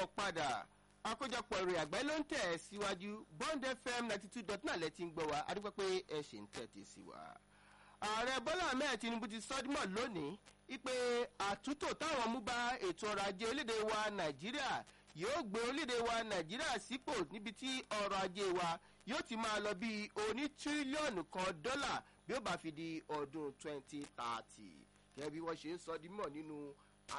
káàbọ̀ padà àkójọpọ̀ ìròyìn àgbẹ̀ ló ń tẹ̀ ẹ́ síwájú bond fm ninety two dot nine lẹ́tí ń gbọ́ wa adúpẹ́ pé ẹ ṣì ń tẹ̀tì sí wa. ààrẹ bọ́lá ahmed tinubu ti sọ́dúnmọ̀ lónìí wípé àtúntò táwọn mú bá ètò ọrọ̀ ajé orílẹ̀-èdè wa nàìjíríà yóò gbé orílẹ̀-èdè wa nàìjíríà sípò níbi tí ọrọ̀ ajé wa yóò ti máa lọ bí oní tírílíọ̀nù kan dọ́là bí ó bá fi di ọdún twenty thirty gẹ́gẹ́ bí wọ́n ṣe ń sọ dímọ̀ nínú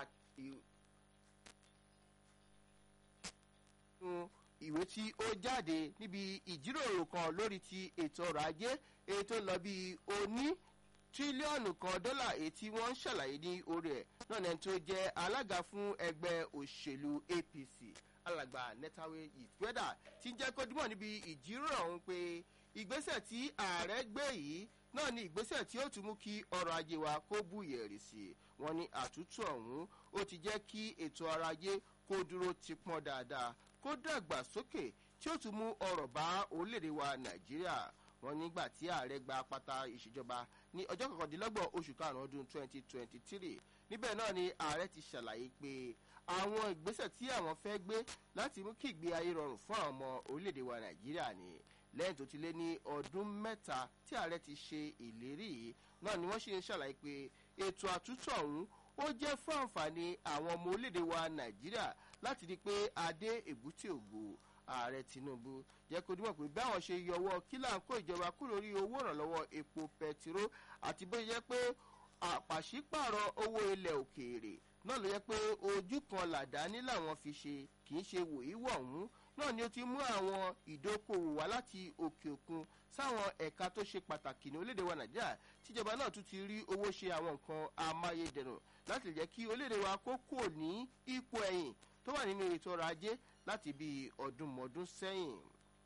ìwé tí ó jáde níbi ìjíròrò kan lórí ti ètò ọrọ̀ ajé èyí tó lọ bí oní tírílíọ̀nù kan dọ́là èyí tí wọ́n ń ṣàlàyé ní orí ẹ̀ náà ní ẹni tó jẹ́ alága fún ẹgbẹ́ òṣèlú apc alàgbà netawe ìfẹ́dà ti jẹ́ kó dímọ̀ níbi ìjíròrò ọ̀hún pé ìgbésẹ̀ tí ààrẹ gbé yìí náà ni ìgbésẹ̀ tí ó tún mú kí ọrọ̀ ajé wa kó bú ìyẹ̀rì sí i wọn ní àtúntò ọ̀hún ó ti jẹ́ kí ètò ọrọ̀ ajé kó dúró ti pọn dáadáa kó dàgbà sókè tí ó tún mú ọrọ̀ bá orílẹ̀-èdè wa nàìjíríà wọn nígbà tí ààrẹ gba pátá ìṣèjọba ní ọjọ́ kọkàndínlọ́gbọ̀n oṣù karùn-ún ọdún twenty twenty three níbẹ̀ náà ni ààrẹ ti ṣàlàyé pé àwọn ìgbésẹ̀ tí àwọn fẹ́ gbé láti mú kí ìgbé ayé rọrùn fún àwọn ọmọ orílẹ̀-èdè wa nàìjíríà ni lẹ́yìn tó ti lé ní ọdún mẹ́ta tí ààrẹ ti ṣe ìlérí yìí náà ni wọ́n ṣe ń ṣàlàyé pé ètò àtúntò ọ̀hún ó jẹ́ fún àǹfààní àwọn ọmọ orílẹ̀-èdè wa nàìjíríà láti rí i pé adé èbúté ògo ààrẹ tinubu jẹ́ kó dímọ̀ pé báwọn ṣe yọwọ́ kílà ń kó ìjọba kú lórí owó ìrànlọ́wọ́ epo pẹtiró àti bó jẹ́ pé àpàṣípàrọ̀ owó ilẹ̀ òkèèrè náà ló yẹ pé ojú kan làdání làwọn fi ṣe kì í ṣe wòyíwọ̀ ọ̀hún náà ni ó ti mú àwọn ìdókòwò wá láti òkè òkun sáwọn ẹ̀ka tó ṣe pàtàkì ní orílẹ̀-èdè wa nàìjíríà tíjọba náà tún ti rí owó ṣe àwọn nǹkan amáyédẹrùn láti lè jẹ́ kí orílẹ̀-èdè wa kó kò ní ipò ẹ̀yìn tó wà nínú ètò ọrọ̀ ajé láti bí ọdún mọ́dún sẹ́yìn.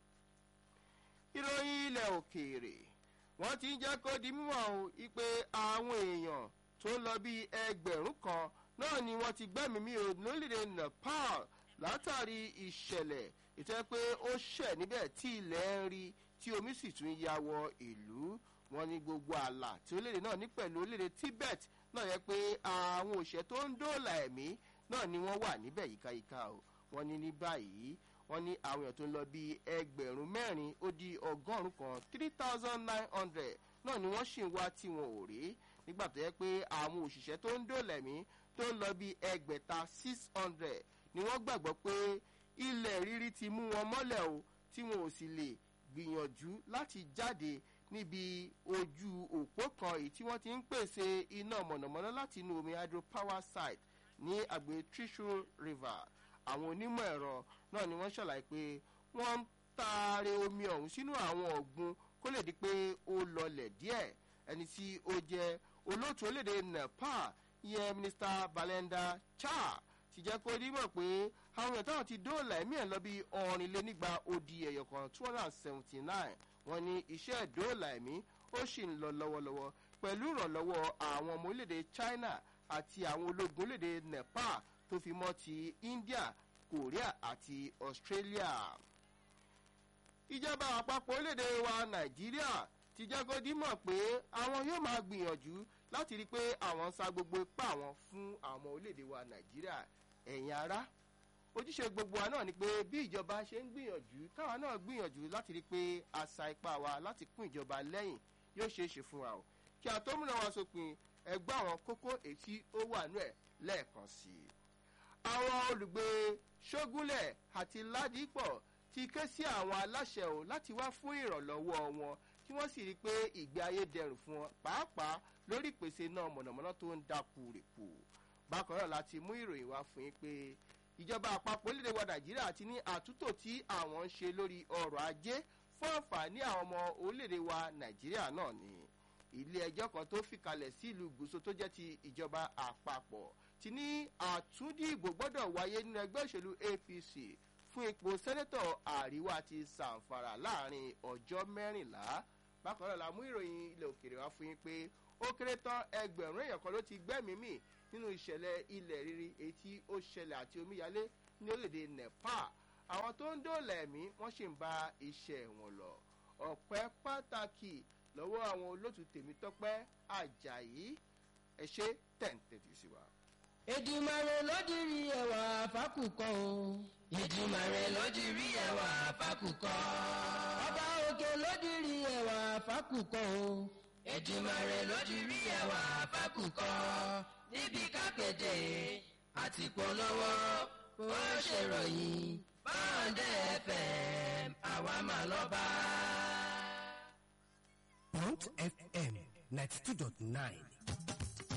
ìròyìn ilẹ̀ òkèèrè wọ́n ti ń jẹ́ kó di mímọ́ o ipe àwọn èèyàn tó lọ bí ẹgbẹ̀rún kan náà ni wọ́n ti gbẹ́mìí mi ò lórílẹ̀-èdè nepal látàrí ìṣẹ̀lẹ̀ ìtẹ́ pé ó ṣẹ̀ níbẹ̀ tí ilẹ̀ ń rí tí omi sì tún ya wọ ìlú wọn ní gbogbo àlà tí orílẹ̀-èdè náà ní pẹ̀lú orílẹ̀-èdè tibet náà yẹ pé àwọn òṣìṣẹ́ tó ń dóòlà ẹ̀mí náà ni wọ́n wà níbẹ̀ yíkáyíká o wọ́n ní ní báyìí wọ́n ní àwọn èèyàn tó ń lọ bí ẹgbẹ̀rún mẹ́rin ó di ọgọ́rùn-ún kan three thousand nine hundred náà ni wọ́n ṣì ń wá tí wọn ò rí nígbà tó yẹ pé àwọn òṣìṣẹ́ tó ń dóòlà ẹ̀mí tó ń lọ bí ẹgbẹ̀ta six hundred ni wọ́n gbàgbọ́ pé ilẹ̀ rírí ti mú wọn mọ́lẹ̀ o tí wọn ò sì lè gbìyànjú láti jáde níbi ojú òpó kan èyí tí wọ́n ti ń pèsè iná mọ̀nàmọ́ná láti inú omi hydropower site ní àgbè trishul river àwọn onímọ̀ ẹ̀rọ náà ni wọ́n ṣàlàyé pé wọ́n ń taare omi ọ̀hún sínú àwọn ọ̀gbun kó lè di pé ó lọlẹ̀ díẹ̀ ẹni tí ó jẹ́ olóòtú orílẹ̀-èdè nepal ìyẹn mínísítà balenda cha ti jẹ́ kó rí mọ̀ pé àwọn èèyàn táwọn ti dóòlà ẹ̀mí ẹ̀ lọ bí ọ̀rìn lé nígbà odi ẹ̀yọ̀ kan two hundred and seventy nine wọ́n ní iṣẹ́ ìdóòlà ẹ̀mí ó sì ń lọ lọ́wọ́lọ́wọ́ pẹ̀lú ìrànlọ́wọ́ àwọn ọmọ orílẹ̀-èdè china àti àwọn ológun orílẹ̀-èdè nepal tó fi mọ́ ti india korea àti australia. ìjọba àpapọ̀ orílẹ̀-èdè wa nàìjíríà ti jẹ́ kó dímọ̀ pé àwọn yóò máa gbìyànjú láti rí i pé àwọn ń sa gbogbo ipá àwọn fún àwọn orílẹ̀-èdè wa nàìjíríà ẹ̀yìn ara ojúṣe gbogbo wa náà ni pé bí ìjọba ṣe ń gbìyànjú káwa náà gbìyànjú láti rí i pé a sa ipá wa láti kún ìjọba lẹ́yìn yóò ṣeé ṣe fún wa o kí a tó múná wa sópin ẹgbẹ́ àwọn kókó ètí ó wà nú ẹ̀ lẹ́ẹ̀kan sí i. àwọn olùgbé ṣógúnlẹ̀ àti ládìpọ̀ ti ké sí àwọn aláṣẹ o láti wá fún ìrànlọ́wọ́ wọn kí wọ́n sì rí i pé ìgbé ayé dẹrùn fún wọn pàápàá lórí ìpèsè náà mọ̀nàmọ́ná tó ń dákú rèpò bákan náà láti mú ìròyìn wá fún yín pé ìjọba àpapọ̀ orílẹ̀ wa nàìjíríà ti ní àtúntò tí àwọn ń ṣe lórí ọrọ̀ ajé fún àǹfààní àwọn ọmọ orílẹ̀ wa nàìjíríà náà ni ilé ẹjọ́ kan tó fìkalẹ̀ sí ìlú gúúsù tó jẹ́ ti ìjọba àpapọ̀ ti ní àtúndìbò gbọ́dọ̀ wáyé nínú ẹgbẹ́ òṣèlú apc fún ipò sẹ́nẹ́tọ̀ àríwá ti sàǹfàrà láàrin ọjọ́ mẹ́rìnlá bákan náà la mú ìròyìn ilẹ̀ òkèrè wá fún yín pé ó kéré tán ẹgbẹ̀rún èèyàn kan ló ti gbẹ́mìí mì nínú ìṣẹ̀lẹ̀ ilẹ̀ rírí èyí tí ó ṣẹlẹ̀ àti omíyalé ní orílẹ̀-èdè nepal àwọn tó ń dóòlà ẹ̀mí wọ́n sì ń bá iṣẹ́ wọn lọ ọ̀pẹ́ pàtàkì lọ́wọ́ àwọn olóòtú tèmítọ́pẹ́ ajayi ẹ ṣe tẹ̀ǹtẹ̀tì sí wa. Èdùmàrè ló dirí ẹwà fákùkọ o. Èdùmàrè ló dirí ẹwà fákùkọ. Ọba òkè ló dirí ẹwà fákùkọ o. Èdùmàrè ló dirí ẹwà fákùkọ. Níbi kápẹ́tẹ̀ àti polówó ó ṣèròyìn báńdẹ̀ FM àwa máa lọ bá. Point FM ninety two dot nine.